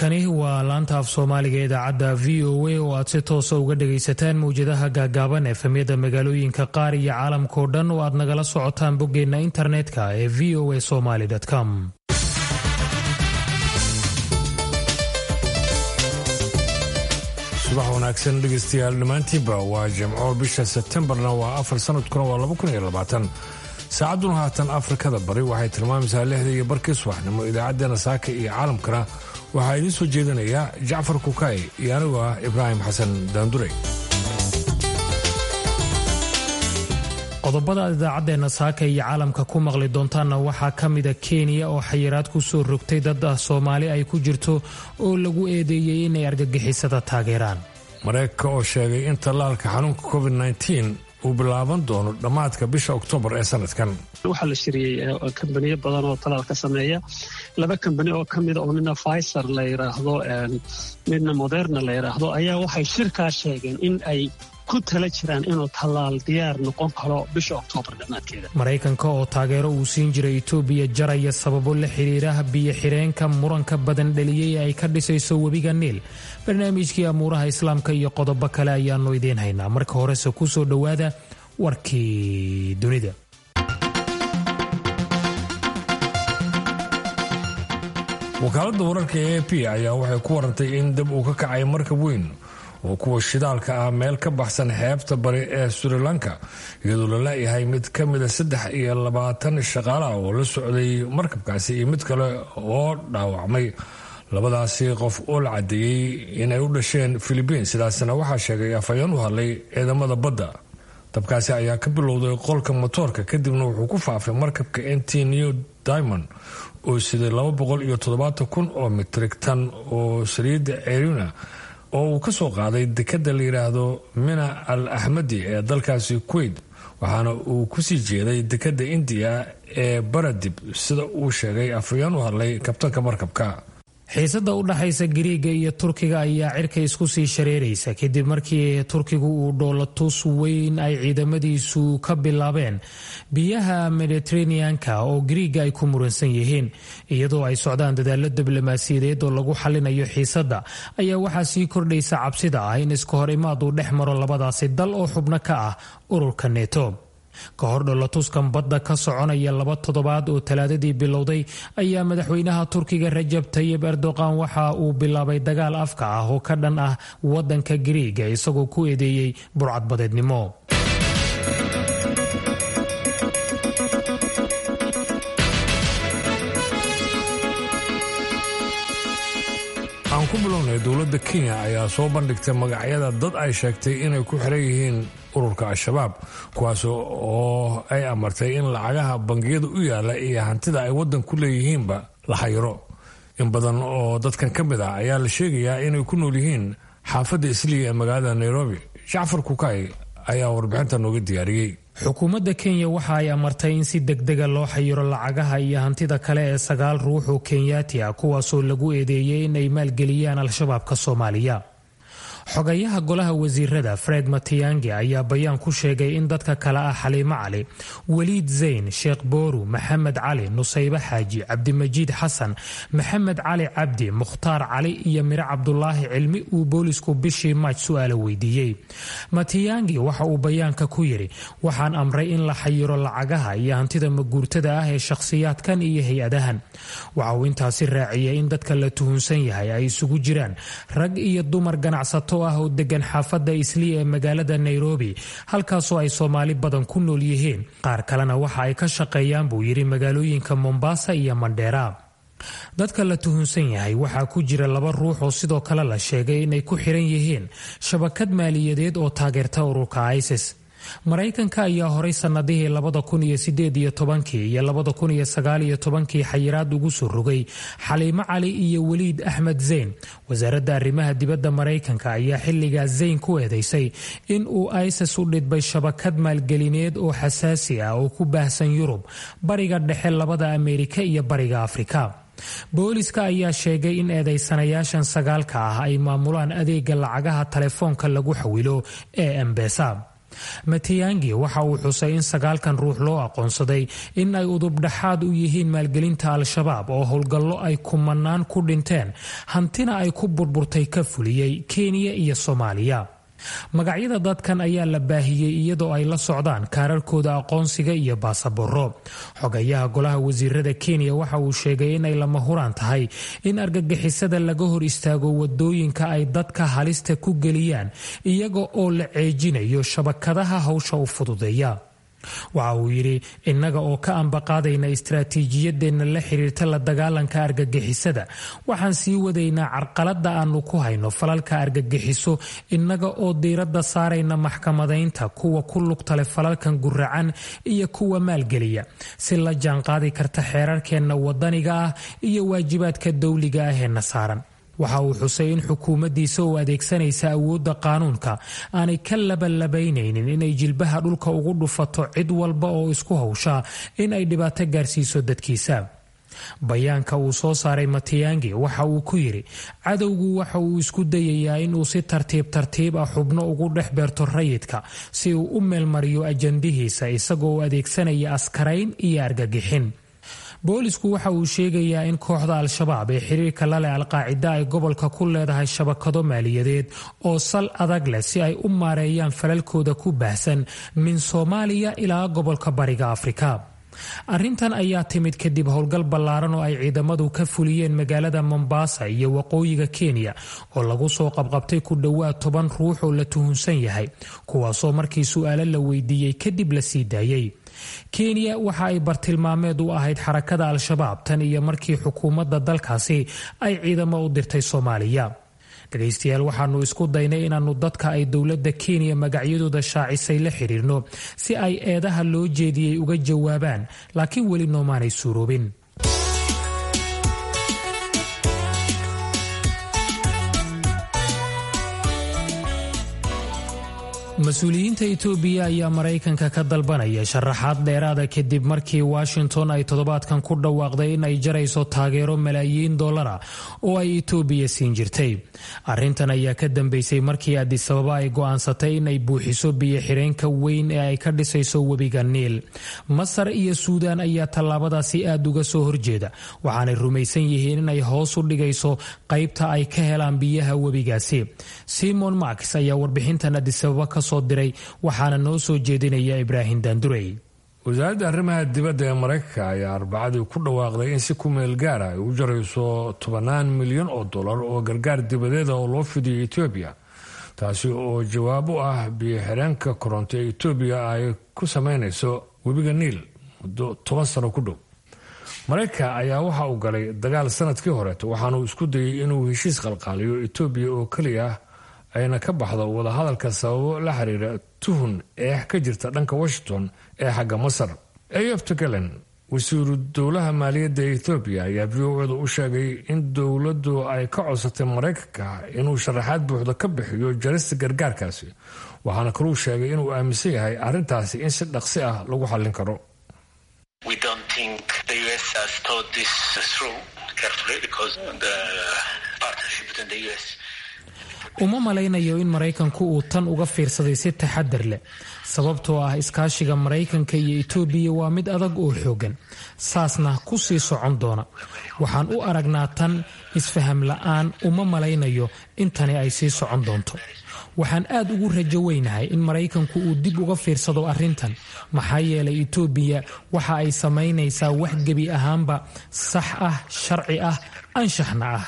halkani waa laanta af soomaaliga idaacadda v o a oo aad si toosa uga dhagaysataan mawjadaha gaagaaban efemyada magaalooyinka qaar iyo caalamkao dhan oo aad nagala socotaan boggeenna internetka ee v o a somaly com subax wanaagsan dhegaystayaal dhammaantiinba waa jimco bisha sebtembarna waa afar sanadkuna waa laba kun iyo labaatan saacadduna haatan afrikada bari waxay tilmaamaysaa lixda iyo barkii subaxnimo idaacaddeenna saaka iyo caalamkana waxaa idiin soo jeedinaya jacfar kukaay iyo anigu ah ibraahim xasan daandure qodobada aad idaacaddeena saaka iyo caalamka ku maqli doontaanna waxaa ka mida kenya oo xayiraad ku soo rogtay dad ah soomaali ay ku jirto oo lagu eedeeyey inay argagixisada taageeraan mareykanka oo sheegay in tallaalka xanuunka covid uu bilaaban doono dhammaadka bisha oktoobar ee sanadkan waxaa la shiriyey kambaniyo badan oo talaal ka sameeya laba kambani oo ka mida oo midna pfizer la yidhaahdo midna moderna la yidhaahdo ayaa waxay shirkaa sheegeen in ay ku tala jiraan inuu tallaal diyaar noqon karo bisha oktoobar dhammaadkeeda maraykanka oo taageero uu siin jiray etoobiya jaraya sababo la xiriira biyo xireenka muranka badan dhaliyey ay ka dhisayso webiga niil barnaamijkii amuuraha islaamka iyo qodobo kale ayaannu idiin haynaa marka horese ku soo dhowaada warkii dunida wakaaladda wararka ee a p ayaa waxay ku warantay in dab uu ka kacay markab weyn oo kuwa shidaalka ah meel ka baxsan xeebta bari ee sri lanka iyadoo la laayahay mid ka mida saddex iyo labaatan shaqaalaha oo la socday markabkaasi iyo mid kale oo dhaawacmay labadaasi qof oo la cadeeyey inay u dhasheen filibiin sidaasna waxaa sheegay afhayeen u hadlay ciidamada badda dabkaasi ayaa ka bilowday qolka motoorka kadibna wuxuu ku faafay markabka nt new diamond oo siday laba boqol iyo toddobaatan kun oo mitrig tan oo saliidda cerina oo uu ka soo qaaday dekadda la yidhaahdo mina al axmadi ee dalkaasi kuwait waxaana uu kusii jeeday dekadda indiya ee baradib sida uu sheegay afhayeen u hadlay kabtanka markabka xiisada u dhaxaysa gariiga iyo turkiga ayaa cirka isku sii shareeraysa kadib markii turkigu uu dhoolatus weyn ay ciidamadiisu ka bilaabeen biyaha mediteraneanka oo gariiga ay ku muransan yihiin iyadoo ay socdaan dadaalo diblomaasiyadeed oo lagu xalinayo xiisadda ayaa waxaa sii kordhaysa cabsida ah in iska hor imaad uu dhex maro labadaasi dal oo xubno ka ah ururka neto ka hor dholatuskan badda ka soconaya laba toddobaad oo talaadadii bilowday ayaa madaxweynaha turkiga rajab tayib erdoqan waxa uu bilaabay dagaal afka ah oo ka dhan ah wadanka gariiga isagoo ku eedeeyey burcadbadeednimo aan ku bilownay dowladda kenya ayaa soo bandhigtay magacyada dad ay sheegtay inay ku xiran yihiin ururka al-shabaab kuwaas oo ay amartay in lacagaha bangiyada u yaala iyo hantida ay waddan ku leeyihiinba la xayiro in badan oo dadkan ka mid ah ayaa la sheegayaa inay ku nool yihiin xaafadda isliya ee magaalada nairobi jacfar kukay ayaa warbixinta nooga diyaariyey xukuumadda kenya waxa ay amartay in si degdega loo xayiro lacagaha iyo hantida kale ee sagaal ruux oo kenyaati ah kuwaasoo lagu eedeeyey in ay maalgeliyaan al-shabaabka soomaaliya xogayaha golaha wasiirada fred matiyangi ayaa bayaan ku sheegay in dadka kale ah xaliimo cali weliid zayn sheekh booru maxamed cali nusaybe xaaji cabdimajiid xasan maxamed cali cabdi mukhtaar cali iyo miro cabdulaahi cilmi uu boolisku bishii maaj su-aala weydiiyey matiyangi waxa uu bayaanka ku yidhi waxaan amray in la xayiro lacagaha iyo hantida maguurtada ah ee shakhsiyaadkan iyo hay-adahan waxa uu intaasi raaciyay in dadka la tuhunsan yahay ay isugu jiraan rag iyo dumar ganacsato ah oo degan xaafadda isliya ee magaalada nairobi halkaasoo ay soomaali badan ku nool yihiin qaar kalena waxa ay ka shaqeeyaan buu yidhi magaalooyinka mombasa iyo mandheera dadka la tuhunsan yahay waxaa ku jira laba ruux oo sidoo kale la sheegay inay ku xiran yihiin shabakad maaliyadeed oo taageerta ururka isis maraykanka ayaa horay sannadihii labada kun iyo sideed iyo tobankii iyo labada kun iyo sagaal iyo tobankii xayiraad ugu soo rogay xaliimo cali iyo weliid axmed zayn wasaaradda arrimaha dibadda maraykanka ayaa xilligaa zayn ku eedeysay in uu isis u dhidbay shabakad maalgelineed oo xasaasi ah oo ku baahsan yurub bariga dhexe labada ameerika iyo bariga afrika booliska ayaa sheegay in eedeysanayaashan sagaalka ah ay maamulaan adeega lacagaha telefoonka lagu xawilo ee embesa matiyangi waxa uu xusay in sagaalkan ruux loo aqoonsaday in ay udubdhaxaad u yihiin maalgelinta al-shabaab oo howlgallo ay kumanaan ku dhinteen hantina ay ku burburtay ka fuliyey kenya iyo soomaaliya magacyada dadkan ayaa la baahiyey iyadoo ay la socdaan kaararkooda aqoonsiga iyo baasaboro xogayaha golaha wasiirada kenya waxa uu sheegay inay lama huraan tahay in argagixisada laga hor istaago wadooyinka ay dadka halista ku geliyaan iyaga oo la ceejinayo shabakadaha hawsha u fududeeya waxa uu yidhi innaga oo ka ambaqaadayna istaraatiijiyadeenna la xiriirta la dagaalanka argagixisada waxaan sii wadaynaa carqaladda aanu ku hayno falalka argagixiso innaga oo diiradda saarayna maxkamadaynta kuwa ku lugtale falalkan guracan iyo kuwa maalgeliya si la jaanqaadi karta xeerarkeenna wadaniga ah iyo waajibaadka dowliga ah ee na saaran waxa uu xusay in xukuumaddiisa oo adeegsanaysa awoodda qaanuunka aanay ka labalabaynaynin inay jilbaha dhulka ugu dhufato cid walba oo isku hawshaa in ay dhibaato gaarsiiso dadkiisa bayaanka uu soo saaray matiyangi waxa uu ku yidhi cadowgu waxa uu isku dayayaa inuu si tartiib tartiib ah xubno ugu dhex beerto rayidka si uu u meelmariyo ajandihiisa isagoo adeegsanaya askarayn iyo argagixin boolisku waxa uu sheegayaa in kooxda al-shabaab ee xiriirka la leh alqaacida ay gobolka ku leedahay shabakado maaliyadeed oo sal adag leh si ay u maareeyaan falalkooda ku baahsan min soomaaliya ilaa gobolka bariga afrika arrintan ayaa timid kadib howlgal ballaaran oo ay ciidamadu ka fuliyeen magaalada mombasa iyo waqooyiga kenya oo lagu soo qabqabtay ku dhowaad toban ruux oo la tuhunsan yahay kuwaasoo markii su-aalo la weydiiyey kadib la sii daayey kenya waxa ay bartilmaameed u ahayd xarakada al-shabaab tan iyo markii xukuumadda dalkaasi ay ciidamo u dirtay soomaaliya dhegaystayaal waxaanu isku daynay inaannu dadka ay dowladda kenya magacyadooda shaacisay la xidhiirno si ay eedaha loo jeediyey uga jawaabaan laakiin weli noomaanay suuroobin mas-uuliyiinta itoobiya ayaa maraykanka ka dalbanaya sharaxaad dheeraada kadib markii washington ay toddobaadkan ku dhawaaqday in ay jarayso taageero malaayiin dollara oo ay itoobiya siin jirtay arrintan ayaa ka dambeysay markii adisababa ay go'aansatay in ay buuxiso biyo-xireenka weyn ee ay ka dhisayso webiga niil masar iyo suudaan ayaa tallaabadaasi aad uga soo horjeeda waxaanay rumaysan yihiin inay hoos u dhigayso qaybta ay ka helaan biyaha webigaasi simon marks ayaa warbixintan adisababa ka soo diray waxaana noo soo jeedinaya ibraahim daandurey wasaaradda arrimaha dibadda ee maraykanka ayaa arbacadii ku dhawaaqday in si ku meel gaara ay u jarayso tobannaan milyan oo dollar oo gargaar dibadeeda oo loo fidiyo etoobiya taasi oo jawaab u ah biyo-xireenka koronto ee etoobiya ay ku sameynayso webiga niil muddo toban sano ku dhow maraykanka ayaa waxa uu galay dagaal sanadkii horeeto waxaanuu isku dayay inuu heshiis qalqaaliyo etoobiya oo keliya ayna ka baxdo wadahadalka sababo la xiriira tuhun eex ka jirta dhanka washington ee xagga masar eyofta galen wasiiru dowlaha maaliyadda ethoobiya ayaa v o da u sheegay in dowladdu ay ka codsatay maraykanka inuu sharaxaad buuxda ka bixiyo jarista gargaarkaasi waxaana kaluu sheegay inuu aaminsan yahay arrintaasi in si dhaqsi ah lagu xallin karo uma malaynayo in maraykanku uu tan uga fiirsaday si taxadar leh sababtoo ah iskaashiga maraykanka iyo itoobiya waa mid adag oo xoogan saasna ku sii socon doona waxaan u aragnaa tan isfaham la'aan uma malaynayo in tani ay sii socon doonto waxaan aad ugu rajo weynahay in maraykanku uu dib uga fiirsado arrintan maxaa yeelay itoobiya waxa ay samaynaysaa wax gebi ahaanba sax ah sharci ah anshaxna ah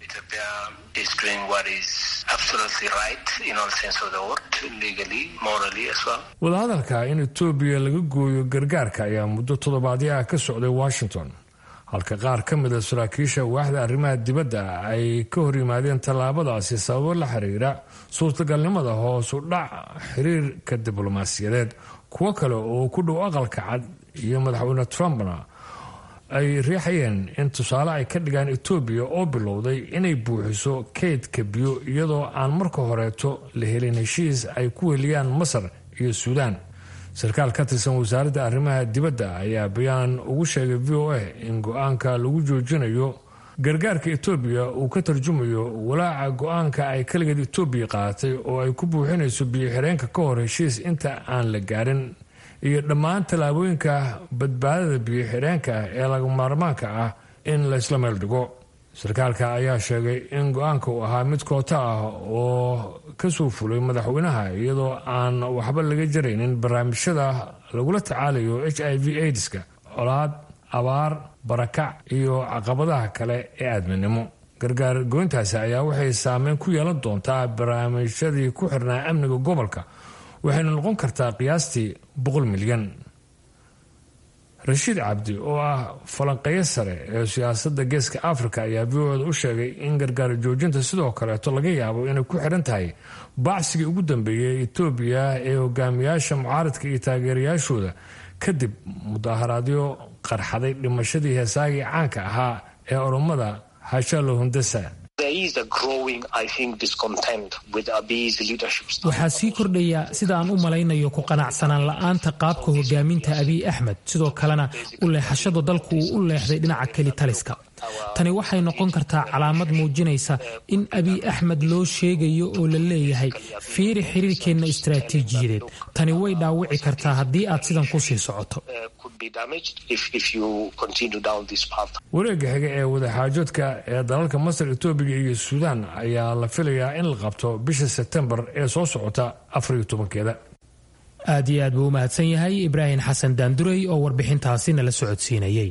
wadahadalka in etoobiya laga gooyo gargaarka ayaa muddo toddobaadyo ah ka socday washington halka qaar ka mida saraakiisha waaxda arrimaha dibadda ay ka hor yimaadeen tallaabadaasi sababo la xiriira suurtagalnimada hoos u dhac xiriirka diblomaasiyadeed kuwo kale oo ku dhow aqalka cad iyo madaxweyne trumpna ay riixayeen in tusaale ay ka dhigaan etoobiya oo bilowday inay buuxiso kaydka biyo iyadoo aan marka horeeto la helin heshiis ay ku weliyaan masar iyo suudaan sarkaal ka tirsan wasaaradda arrimaha dibadda ayaa bayaan ugu sheegay v o a in go-aanka lagu joojinayo gargaarka etoobiya uu ka tarjumayo walaaca go-aanka ay kaligeed etoobiya qaadatay oo ay ku buuxinayso biyo-xireenka ka hor heshiis inta aan la gaarin iyo dhammaan tallaabooyinka badbaadada biyo-xireenka ee laga maarmaanka ah in la isla meel dhigo sarkaalka ayaa sheegay in go-aanka uu ahaa mid koota ah oo kasoo fulay madaxweynaha iyadoo aan waxba laga jaraynin barnaamijyada lagula tacaalayo h i v aidska colaad abaar barakac iyo caqabadaha kale ee aadminimo gargaar goyntaasi ayaa waxay saameyn ku yeelan doontaa barnaamijyadii ku xirnaa amniga gobolka waxayna noqon kartaa qiyaastii boqol milyan rashiid cabdi oo ah falanqeyo sare ee siyaasadda geeska africa ayaa v o da u sheegay in gargaar joojinta sidoo kaleeto laga yaabo inay ku xiran tahay bacsigii ugu dambeeyay etoobiya ee hogaamiyaasha mucaaradka iyo taageerayaashooda kadib mudaharaadyo qarxaday dhimashadii heesaagii caanka ahaa ee oromada hashalo hundasa waxaa sii kordhaya sida aan u malaynayo ku qanacsanaan la'aanta qaabka hogaaminta abiy axmed sidoo kalena u leexashada dalku uu u leexday dhinaca keli taliska tani waxay noqon kartaa calaamad muujinaysa in abiy axmed loo sheegayo oo la leeyahay fiiri xiriirkeenna istaraatiijiyadeed tani way dhaawici kartaa haddii aad sidan ku sii socoto wareega xiga ee wadaxaajoodka ee dalalka masar etoobiya iyo suudaan ayaa la filayaa in la qabto bisha sebtembar ee soo socota afariyo tobankeeda aad iyo aad buu u mahadsan yahay ibraahim xasan daandurey oo warbixintaasi nala socodsiinayay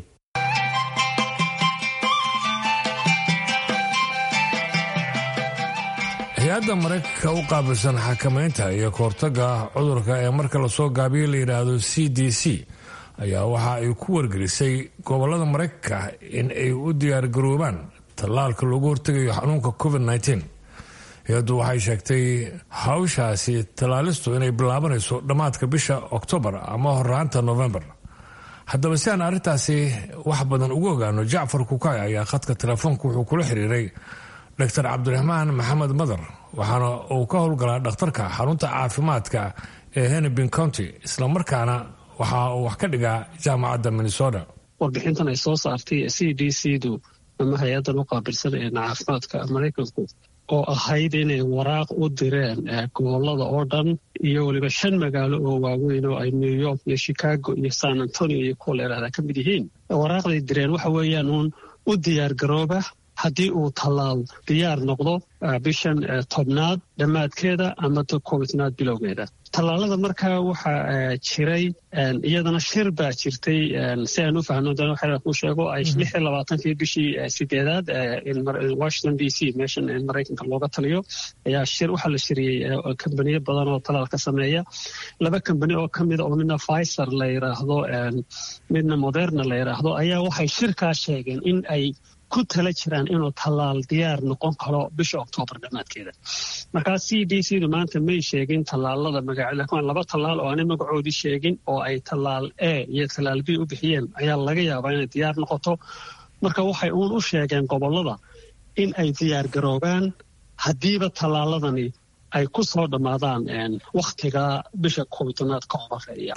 hay-adda maraykanka u qaabilsan xakamaynta iyo kahortaga cudurka ee marka lasoo gaabiyo la yidhaahdo c d c ayaa waxa ay ku wargelisay gobolada maraykanka in ay u diyaargaroobaan tallaalka loogu hortegayo xanuunka covid -19 hay-addu waxay sheegtay hawshaasi tallaalistu inay bilaabanayso dhammaadka bisha oktoobar ama horaanta novembar haddaba si aan arrintaasi wax badan ugu ogaano jacfar kukay ayaa khadka telefoonka wuxuu kula xiriiray dr cabdiraxmaan maxamed madar waxaana uu ka howlgalaa dhakhtarka xarunta caafimaadka ee hennepin county islamarkaana waxa uu wax ka dhigaa jaamacadda minnesota warbixintan ay soo saartay c d c du ama hay-addan u qaabilsan ee caafimaadka maraykanku oo ahayd inay waraaq u direen gobolada oo dhan iyo weliba shan magaalo oo waaweyn oo ay new york iyo chicago iyo san antonio iyo kuwa leerahda ka mid yihiin waraaqday direen waxa weeyaan uun u diyaar garooba haddii uu tallaal diyaar noqdo bishan tobnaad dhammaadkeeda ama koobitnaad bilowgeeda tallaalada markaa waxaa jiray iyadana shir baa jirtay si aan u fahno dana ku sheego ay lix iyo labaatankii bishii sideedaad washington d c meeshan maraykanka looga taliyo ayaa shir waxaa la shiriyey kambaniyo badan oo talaal ka sameeya laba kambani oo ka mida oo midna pfizer la yidhaahdo midna moderna la yidhaahdo ayaa waxay shirkaa sheegeen in ay ku tala jiraan inuu tallaal diyaar noqon karo bisha oktoobar dhammaadkeeda markaa c d c du maanta may sheegin tallaalada magaca laba tallaal oo aanay magacoodii sheegin oo ay tallaal a iyo tallaal b u bixiyeen ayaa laga yaabaa inay diyaar noqoto marka waxay uun u sheegeen gobollada in ay diyaar garoobaan haddiiba tallaaladani ay ku soo dhammaadaan wakhtiga bisha koobitanaad ka horeeya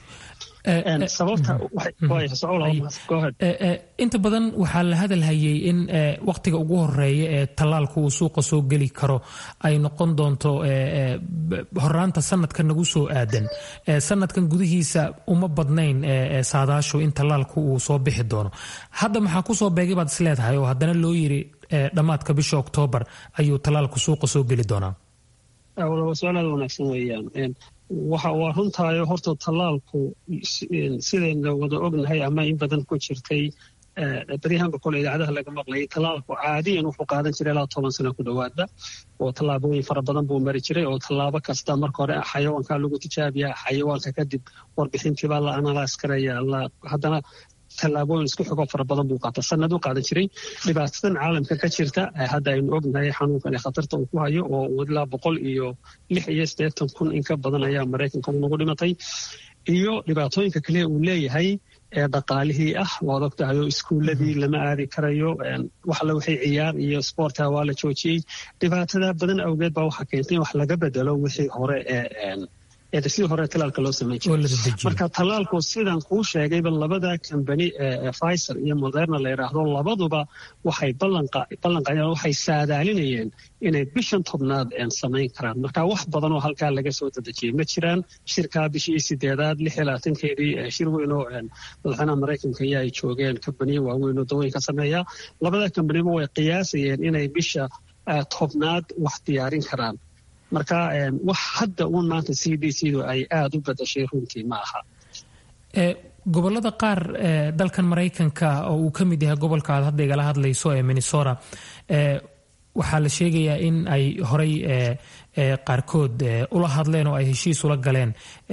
inta badan waxaa la hadalhayay in wakhtiga ugu horeeya ee tallaalku uu suuqa soo geli karo ay noqon doonto horaanta sanadka nagu soo aadan sanadkan gudihiisa uma badnayn saadaashu in tallaalku uu soo bixi doono hadda maxaa kusoo beegay baad isleedahay oo haddana loo yiri dhammaadka bisha oktoobar ayuu tallaalku suuqa soo geli doonaa su-aalaad wanaagsan weeyaan waxa waa runtaayo horta tallaalku sidayna wada ognahay ama in badan ku jirtay baryahanba kole idaacadaha laga maqlayay tallaalku caadiyan wuxuu qaadan jiray ilaa toban sano ku dhowaadba oo tallaabooyin fara badan buu mari jiray oo tallaabo kasta marka hore xayawaanka lagu tijaabiya xayawaanka kadib warbixintiibaa la analyse karaya haddana tallaabooyin isku xigo fara badan buu qaata sanaduu qaadan jiray dhibaatadan caalamka ka jirta hadda aynu ognahay xanuunkan ee khatarta uu ku hayo oo ilaa boqol iyo lix iyo siddeetan kun in ka badan ayaa maraykanka unagu dhimatay iyo dhibaatooyinka kaliya uu leeyahay ee dhaqaalihii ah waad ogtahay oo iskuuladii lama aadi karayo waxla waxay ciyaar iyo sboorta waa la joojiyey dhibaatada badan awgeed baa waxaa keentay in wax laga bedelo wixii hore ee ee sidii hore talaalka loo samayn jiray marka talaalku sidan kuu sheegayba labada kambani ee pfizer iyo moderna la yidhaahdo labaduba waxay ballanqaadeen waxay saadaalinayeen inay bishan tobnaad samayn karaan marka wax badan oo halkaa laga soo dadejiyey ma jiraan shirkaa bishii sideedaad lix iyo labaatankeedii shir weyn oo madaxweynaha maraykanka iyo ay joogeen kambaniyo waaweyn oo dawooyinka sameeya labada kambaniba way qiyaasayeen inay bisha tobnaad wax diyaarin karaan marka wax hadda uun maanta c d c du ay aada u badashay runtii ma aha gobolada qaar dalkan maraykanka oo uu ka mid yahay gobolka aad hadda igala hadlayso ee minnesota waxaa la sheegayaa in ay horay qaarkood ula hadleen oo ay heshiis ula galeen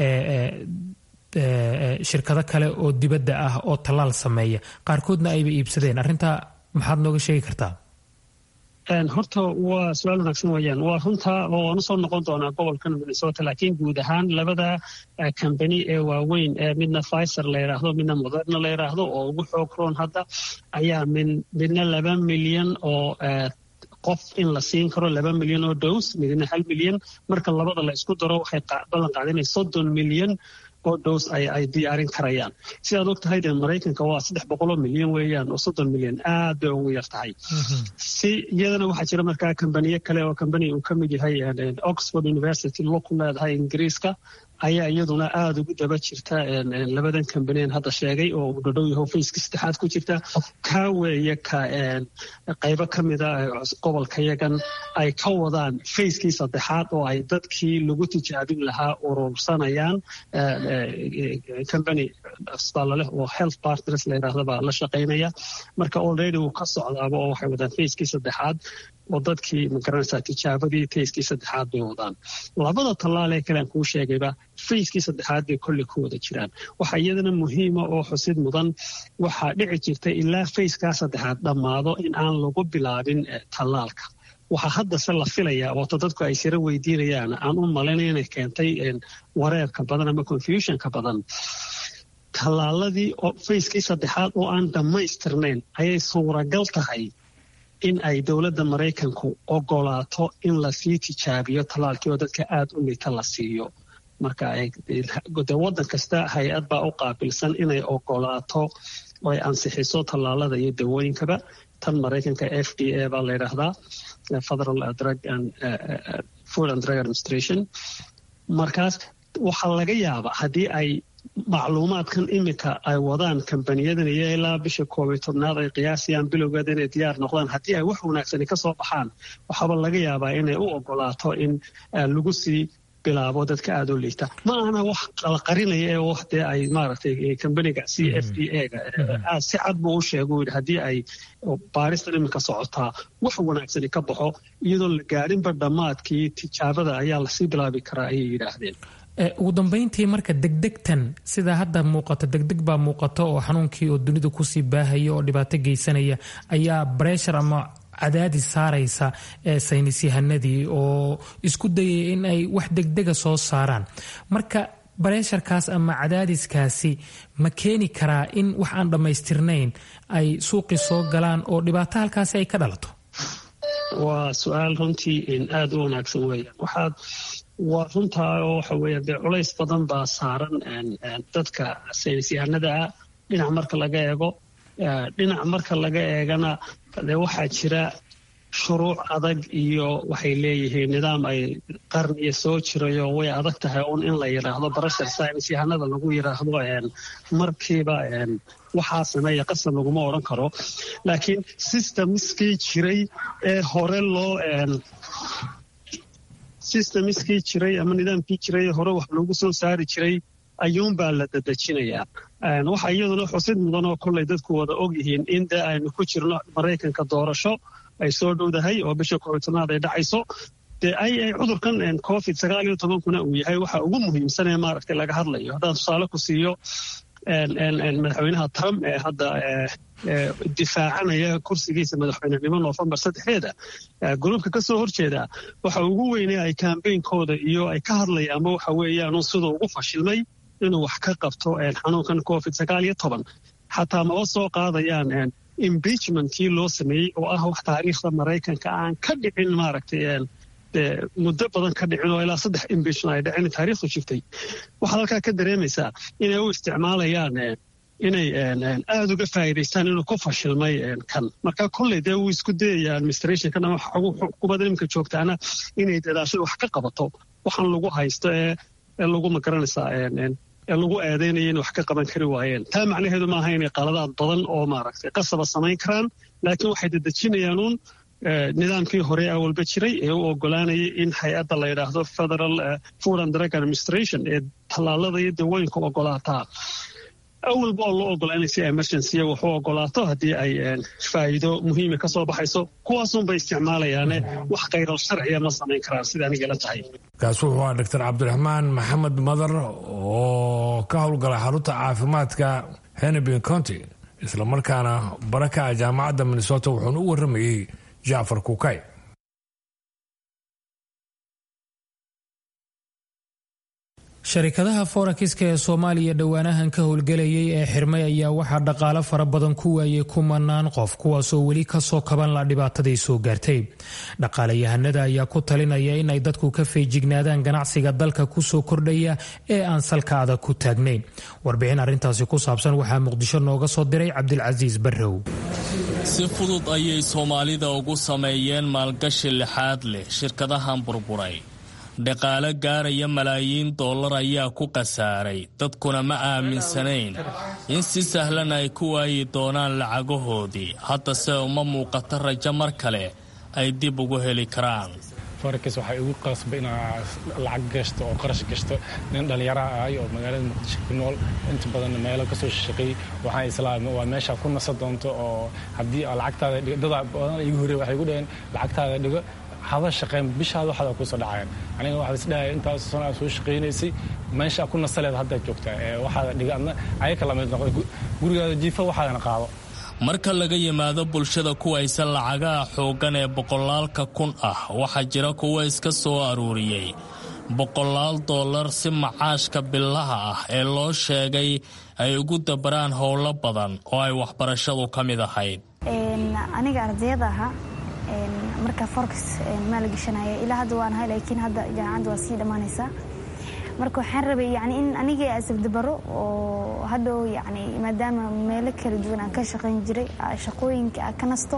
shirkado kale oo dibadda ah oo tallaal sameeya qaarkoodna ayba iibsadeen arrintaa maxaad nooga sheegi kartaa horta waa su-aal wanaagsan weeyaan waa runta oo waan usoo noqon doonaa gobolkan minnesota laakiin guud ahaan labada kambani ee waaweyn ee midna pfizer la yidhaahdo midna moderna la yidhaahdo oo ugu xoog roon hadda ayaa min midna laba milyan oo qof in la siin karo laba milyan oo dows midna hal milyan marka labada la isku daro waxay ballan qaadinay soddon milyan oo dows ay diyaarin karayaan sidaad og tahay dee maraykanka waa saddex boqoloo milyan weeyaan oo soddon milyan aad bay ugu yar tahay si iyadana waxaa jira markaa kambaniyo kale oo kambani uu ka mid yahay oxford university lo ku leedahay ingiriiska ayaa iyaduna aada ugu daba jirta labadan kambanien hadda sheegay oo uu dhadhow yaho fayska saddexaad ku jirta kaa weeye ka qaybo ka mida gobolka yagan ay ka wadaan fayskii saddexaad oo ay dadkii lagu tijaabin lahaa urursanayaan combany asbaalaleh oo health partners la yidhaahda baa la shaqaynaya marka already wuu ka socdaaba oo waxay wadaan fayskii saddexaad oo dadkii magaranaysaa tijaabadii fayskii saddexaad bay wadaan labada tallaalee kale aan kuu sheegayba fayskii saddexaad bay kolley ku wada jiraan waxaa iyadana muhiima oo xusid mudan waxaa dhici jirta ilaa fayskaa saddexaad dhammaado in aan lagu bilaabin tallaalka waxaa haddase la filayaa ooto dadku ay sira weydiinayaan aan u malaynaya inay keentay wareerka badan ama confusionka badan tallaaladii fayskii saddexaad oo aan dhammaystirnayn ayay suuragal tahay in ay dowladda maraykanku ogolaato in lasii tijaabiyo tallaalkii oo dadka aada u lita la siiyo marka de waddan kasta hay-ad baa u qaabilsan inay ogolaato oo ay ansixiso tallaalada iyo dawooyinkaba tan maraykanka f d a baa la yidhaahdaa federal drug and food and drug administration markaas waxaa laga yaabaa haddii ay macluumaadkan iminka ay wadaan kambaniyadan iyo ilaa bisha koob iyo tobnaad ay qiyaasayaan bilowgeeda inay diyaar noqdaan haddii ay wax wanaagsani ka soo baxaan waxaaba laga yaabaa inay u ogolaato in lagu sii bilaabo dadka aada u liita ma ahna wax la qarinaya ee wax dee ay maaragtay kambaniga c f d a ga si cad buu u sheega yidhi haddii ay baaristan iminka socotaa wax wanaagsani ka baxo iyadoo la gaadhinba dhammaadkii tijaabada ayaa lasii bilaabi karaa ayay yidhaahdeen ugu dambeyntii marka degdegtan sida hadda muuqato degdeg baa muuqato oo xanuunkii oo dunida kusii baahaya oo dhibaato geysanaya ayaa breshar ama cadaadis saaraysa saynisyahanadii oo isku dayaya in ay wax degdega soo saaraan marka bareesharkaas ama cadaadiskaasi ma keeni karaa in wax aan dhammaystirnayn ay suuqii soo galaan oo dhibaato halkaasi ay ka dhalato waa su-aal runtii aada u wanaagsan weeyaan waxaad waa runtaa oo waxa weeya dee culays badan baa saaran dadka saynisyahanada ah dhinac marka laga eego dhinac marka laga eegana dee waxaa jira shuruuc adag iyo waxay leeyihiin nidaam ay qarniya soo jirayo way adag tahay un in la yidhaahdo barashar science yahanada lagu yidhaahdo markiiba waxaa sameeya qasab laguma odhan karo laakiin systemskii jiray ee hore loo systemskii jiray ama nidaamkii jiray ee hore wax loogu soo saari jiray ayuunbaa la dadejinayaa waxaa iyaduna xusid mudan oo kollay dadku wada og yihiin in dee aynu ku jirno maraykanka doorasho ay soo dhowdahay oo bisha koobitanaad ay dhacayso dee ay ay cudurkan covid sagaal iyo tobankuna uu yahay waxa ugu muhiimsan ee maaragtay laga hadlayo haddaan tusaale ku siiyo madaxweynaha trump ee hadda difaacanaya kursigiisa madaxweynenimo noofembar saddexdeeda gruubka ka soo horjeeda waxa ugu weynay ay kambeynkooda iyo ay ka hadlayaanba waxa weeyaan siduu ugu fashilmay inuu wax ka qabto xanuunkan covid sagaal iyo toban xataa maba soo qaadayaan impeachmentkii loo sameeyey oo ah wax taariikhda maraykanka aan ka dhicin maaragtay muddo badan ka dhicin oo ilaa saddex imbishon ay dhaceen taariikhdu jirtay waxaad halkaa ka dareemaysaa inay u isticmaalayaan inay aada uga faa'iidaystaan inuu ku fashilmay kan marka kolley dee wuu isku dayaya administrationkan ama xukuumadda iminka joogtaana inay dadaasho wax ka qabato waxaan lagu haysto ee lagu magaranaysaa ee lagu eedaynaya in wax ka qaban kari waayeen taa macnaheedu maaha inay qaladaad badan oo maaragtay qasaba samayn karaan laakiin waxay dedejinayaan uun nidaamkii hore awalba jiray ee u ogolaanayay in hay-adda la yidhaahdo federal food and drug administration ee tallaalada iyo dawooyinka ogolaataa awalba oo loo ogolaa inay si emergencya wax u ogolaato haddii ay faa'iido muhiima ka soo baxayso kuwaasunbay isticmaalayaane wax khayral sharciya ma samayn karaan sida anigala tahay kaasi wuxuu ahaa doctor cabdiraxmaan maxamed madar oo ka howlgala xarunta caafimaadka henebin county islamarkaana bara ka ah jaamacadda minnesota wuxuuna u warramayey jacfar kukay sharikadaha forakiska ee soomaaliya dhowaanahan ka howlgelayay ee xirmay ayaa waxaa dhaqaalo fara badan ku waayay kumanaan qof kuwaasoo weli kasoo kaban la dhibaatadii soo gaartay dhaqaalayahanada ayaa ku talinaya in ay dadku ka feejignaadaan ganacsiga dalka kusoo kordhaya ee aan salka adag ku taagnayn warbixin arrintaasi ku saabsan waxaa muqdisho nooga soo diray cabdilcasiis barrow si fudud ayay soomaalida ugu sameeyeen maalgashi lixaad leh shirkadahan burburay dhaqaale gaaraya malaayiin dollar ayaa ku khasaaray dadkuna ma aaminsanayn in si sahlan ay ku waayi doonaan lacagahoodii haddase uma muuqato rajo mar kale ay dib ugu heli karaan forex waxay igu qasba inaa lacag gashto oo qarash gashto nin dhallinyaraha ahay oo magaalada muqdisho ku nool inta badan meelo kasoo shaqeey waxaan islaam waa meesha ku nasa doonto oo haddii lacagtaada dhigo dada badan igu horreey waxay igu dhaheen lacagtaada dhigo hada shaqeen bishaada waxaada kusoo dhacayaan aniga waxaa isdhahaya intaas sano aad soo shaqaynaysay meesha ku nasaleed haddaad joogtaa ee waxaada dhiga adna ayaka lamid noqdo gurigaada jiifa waxaadana qaado marka laga yimaado bulshada kuwaysa lacagaha xooggan ee boqolaalka kun ah waxaa jira kuwa iska soo aruuriyey boqolaal dollar si macaashka billaha ah ee loo sheegay ay ugu dabaraan howlo badan oo ay waxbarashadu ka mid ahayd aniga ardayada ahaa marka forex maalgashanaya ilaa hadda waan ahay laakiin hadda jaamacadda waa sii dhammaanaysaa marka waxaan rabay yani in aniga asabdabaro oo hadhow yani maadaama meelo kala duwan aan ka shaqayn jiray shaqooyinka aan ka nasto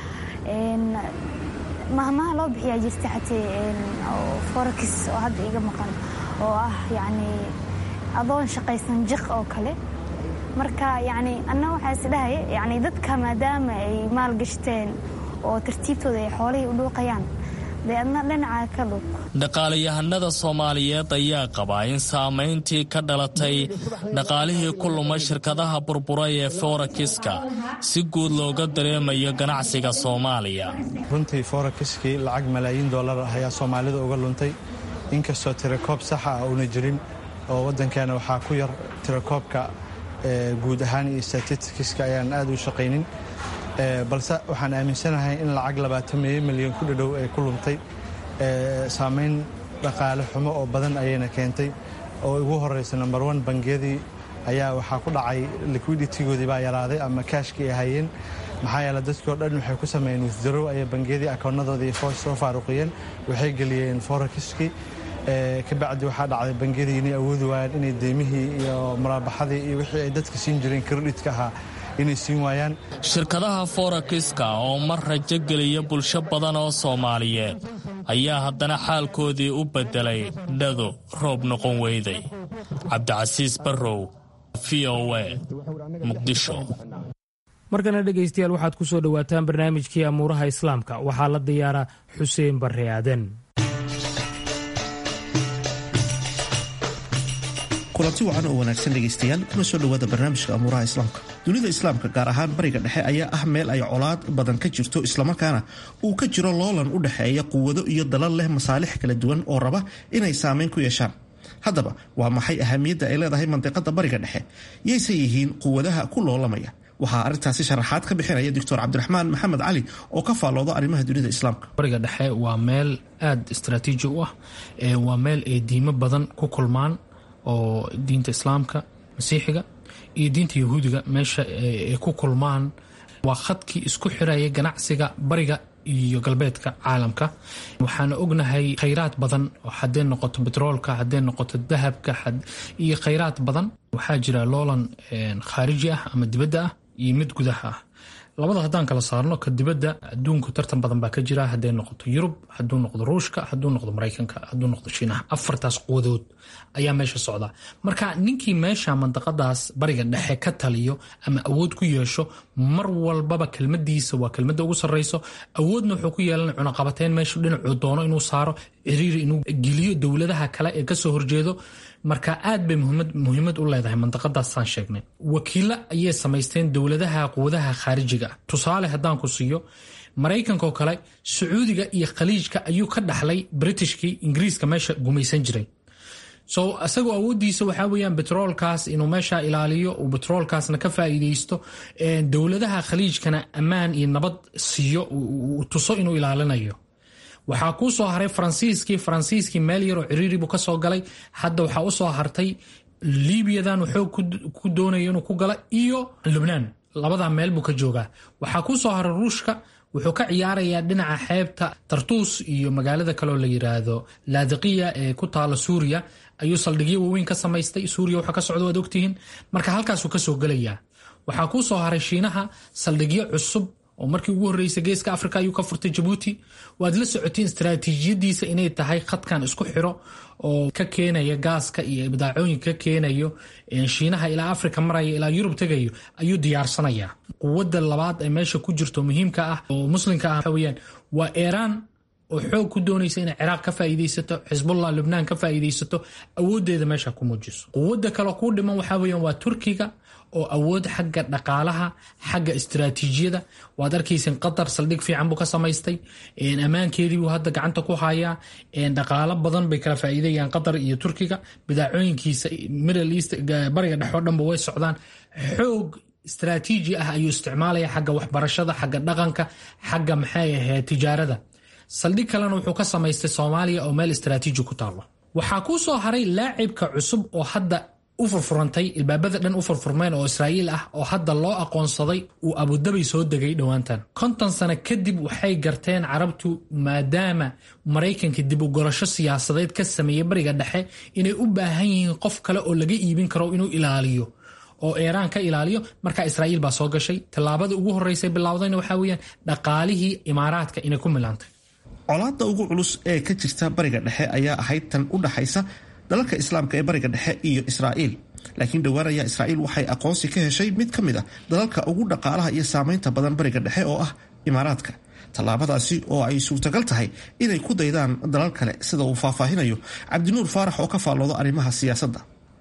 mahmaha loo bixiyaa jirta xatee forex oo hadda iga maqan oo ah yani adoon shaqaysan jiq oo kale marka yani anna waxaa isdhahaya yani dadka maadaama ay maalgashteen oo tartiibtooda ay xoolihii u dhuuqayaan dee adna dhinaca ka dhuuq dhaqaalayahanada soomaaliyeed ayaa qabaa in saamayntii ka dhalatay dhaqaalihii ku lumay shirkadaha burburay ee forakiska si guud looga dareemayo ganacsiga soomaaliya runtii forakiskii lacag malaayiin dollar ah ayaa soomaalida uga luntay inkastoo tirakoob saxa ah uuna jirin oo waddankeena waxaa ku yar tirakoobka guud ahaan iyo statistikiska ayaan aad u shaqaynin balse waxaan aaminsanahay in lacag labaatan milyan ku dhadhow ay ku luntay saamayn dhaqaale xumo oo badan ayayna keentay oo ugu horeysa number one bangiyadii ayaa waxaa ku dhacay liquiditigoodii baa yaraaday ama kaashkii ay hayeen maxaa yeele dadkii o dhan waxay ku sameeyeen withdarow ayay bangiyadii akoonnadoodii soo faaruqiyeen waxay geliyeen forekiskii kabacdi waxaa dhacday bangiyadii inay awoodi waayaan inay deymihii iyo maraabaxadii iyo wixii ay dadka siin jireen kreditka ahaa inay siin waayaan shirkadaha forakiska oo mar rajo geliya bulsho badan oo soomaaliyeed ayaa haddana xaalkoodii u beddelay dhado roob noqon weyday cabdicasiis barrow v o a muqdisho markana dhegaystayaal waxaad ku soo dhowaataan barnaamijkii amuuraha islaamka waxaa la diyaara xuseen barre aadan kulanti wacan oo wanaagsan dhegaystayaal kuna soo dhowaada barnaamijka amuuraha islaamka dunida islaamka gaar ahaan bariga dhexe ayaa ah meel ay colaad badan ka jirto islamarkaana uu ka jiro loolan u dhexeeya quwado iyo dalal leh masaalix kala duwan oo raba inay saameyn ku yeeshaan haddaba waa maxay ahamiyadda ay leedahay mandiqada bariga dhexe yayse yihiin quwadaha ku loolamaya waxaa arrintaasi sharaxaad ka bixinaya doctor cabdiraxmaan maxamed cali oo ka faallooda arrimaha dunida islaamka bariga dhexe waa meel aada istraatiiji u ah waa meel ay diimo badan ku kulmaan oo diinta islaamka masiixiga iyo diinta yahuudiga meesha ay ku kulmaan waa khadkii isku xiraya ganacsiga bariga iyo galbeedka caalamka waxaana ognahay khayraad badan oo haddee noqoto betroolka haddee noqoto dahabka iyo khayraad badan waxaa jira loolan khaariji ah ama dibadda ah iyo mid gudaha ah labada haddaan kala saarno ka dibadda adduunku tartan badan baa ka jira hadday noqoto yurub hadduu noqdo ruushka hadduu noqdo maraykanka hadduu noqdo shiinaha afartaas quwadood ayaa meesha socda marka ninkii meesha mandaqadaas bariga dhexe ka taliyo ama awood ku yeesho mar walbaba kelmadiisa waa kelmada ugu sarreyso awoodna wuxuu ku yeelan cunaqabateyn meeshu dhinacuu doono inuu saaro ciriiri inuu geliyo dowladaha kale ee kasoo horjeedo marka aad bay muhiimad u leedahay mandaqadaasaan sheegnay wakiilo ayay samaysteen dowladaha quwadaha khaarijiga ah tusaale haddaan ku siiyo maraykankaoo kale sacuudiga iyo khaliijka ayuu ka dhaxlay britishkii ingiriiska meesha gumaysan jiray so isagoo awoodiisa waxaa weyaan betroolkaas inuu meesha ilaaliyo uu betroolkaasna ka faa'iideysto dowladaha khaliijkana ammaan iyo nabad siiyo uu tuso inuu ilaalinayo waxaa kuu soo haray faransiiskii faransiiskii meel yaroo ciriiri buu kasoo galay hadda waxaa usoo hartay libiyadan xoog ku doonaya inuu ku gala iyo lubnaan labadaa meel buu ka joogaa waxaa kuu soo haray ruushka wuxuu ka ciyaarayaa dhinaca xeebta tartuus iyo magaalada kaleoo la yiraahdo laadiqiya ee ku taala suuriya ayuu saldhigyo waaweyn ka samaystay suuriya waxa ka socda waad ogtihiin marka halkaasuu kasoo gelayaa waxaa kuu soo haray shiinaha saldhigyo cusub oo markii ugu horreysay geeska africa ayuu ka furtay jabuuti waad la socotiin istaraatiijiyadiisa inay tahay khadkan isku xiro oo ka keenaya gaaska iyo badaacooyinka ka keenayo shiinaha ilaa africa maraya ilaa yurub tegayo ayuu diyaarsanaya quwadda labaad ee meesha ku jirto muhiimka ah oo muslimka ah waxa weyaan waa iiraan oo xoog ku doonaysa inay ciraaq ka faa'iidaysato xisbullah lubnaan ka faa'iidaysato awooddeeda meesha ku muujiso quwadda kale kuu dhiman waxaa weyaan waa turkiga oo awood xagga dhaqaalaha xagga istaraatiijiyada waad arkaysan qatar saldhig fiican buu ka samaystay ammaankeedii buu hadda gacanta ku hayaa dhaqaalo badan bay kala faa'iidayaan qatar iyo turkiga bidaacooyinkiisa middle east bariga dhex oo dhanba way socdaan xoog istaraatiiji ah ayuu isticmaalaya xagga waxbarashada xagga dhaqanka xagga maxay ahayd tijaarada saldhig kalena wuxuu ka samaystay soomaaliya oo meel istaraatiiji ku taalo waxaa kuu soo haray laacibka cusub oo hadda u furfurantay ilbaabada dhan u furfurmeen oo israa'iil ah oo hadda loo aqoonsaday uu abudabay soo degay dhowaantan konton sano kadib waxay garteen carabtu maadaama maraykanka dib u gorasho siyaasadeed ka sameeyey bariga dhexe inay u baahan yihiin qof kale oo laga iibin karo inuu ilaaliyo oo iiraan ka ilaaliyo markaa israa'iil baa soo gashay tallaabada ugu horreysay bilowdayna waxaa weeyaan dhaqaalihii imaaraadka inay ku milaantay colaadda ugu culus ee ka jirta bariga dhexe ayaa ahayd tan u dhaxaysa dalalka islaamka ee bariga dhexe iyo israa'iil laakiin dhowaan ayaa israa'iil waxay aqoonsi ka heshay mid ka mid a dalalka ugu dhaqaalaha iyo saamaynta badan bariga dhexe oo ah imaaraadka tallaabadaasi oo ay suurtagal tahay inay ku daydaan dalal kale sida uu faahfaahinayo cabdinuur faarax oo ka faallooda arrimaha siyaasadda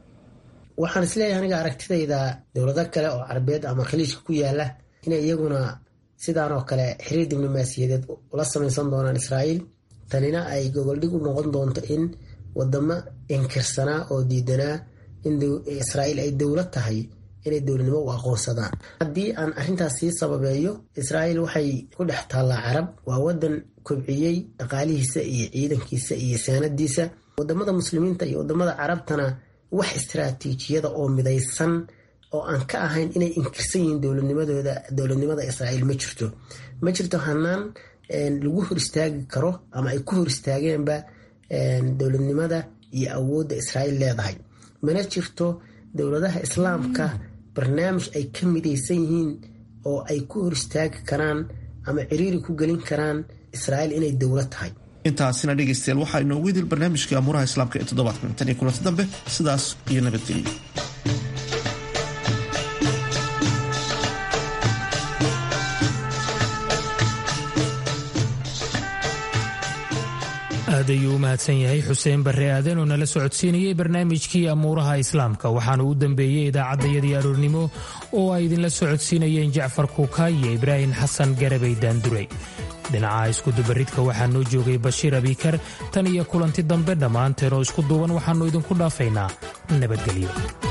waxaan isleeyahay aniga aragtidayda dowlado kale oo carabeed ama khaliijka ku yaala inay iyaguna sidaan oo kale xiriir diblomaasiyadeed ula samaysan doonaan israa'iil tanina ay gogoldhig u noqon doonto in wadamo inkirsanaa oo diidanaa in israa'iil ay dowlad tahay inay dowladnimo u aqoonsadaan haddii aan arrintaas sii sababeeyo israa'iil waxay ku dhex taallaa carab waa wadan kobciyey dhaqaalihiisa iyo ciidankiisa iyo saanadiisa wadamada muslimiinta iyo wadamada carabtana wax istaraatiijiyada oo midaysan oo aan ka ahayn inay inkirsan yihiin dowladnimadooda dowladnimada israa'iil ma jirto ma jirto hanaan lagu hor istaagi karo ama ay ku hor istaageenba dowladnimada iyo awoodda israa'iil leedahay mana jirto dowladaha islaamka barnaamij ay ka midaysan yihiin oo ay ku hor istaagi karaan ama ciriiri ku gelin karaan israa'iil inay dowlad tahay intaasina dhegaystayaal waxaa inoogu idil barnaamijkii amuuraha islaamka ee toddobaadkan tan iyo kulanti dambe sidaas iyo nabadgelyo aad ayuu u mahadsan yahay xuseen barre aadan oo nala socodsiinayay barnaamijkii amuuraha islaamka waxaana u dambeeyey idaacaddayadii aroornimo oo ay idinla socodsiinayeen jacfar kuukaay iyo ibraahim xasan garabay daanduray dhinaca iskudubaridka waxaa noo joogay bashiir abikar tan iyo kulanti dambe dhammaanteen oo isku duuban waxaannu idinku dhaafaynaa nabadgelyo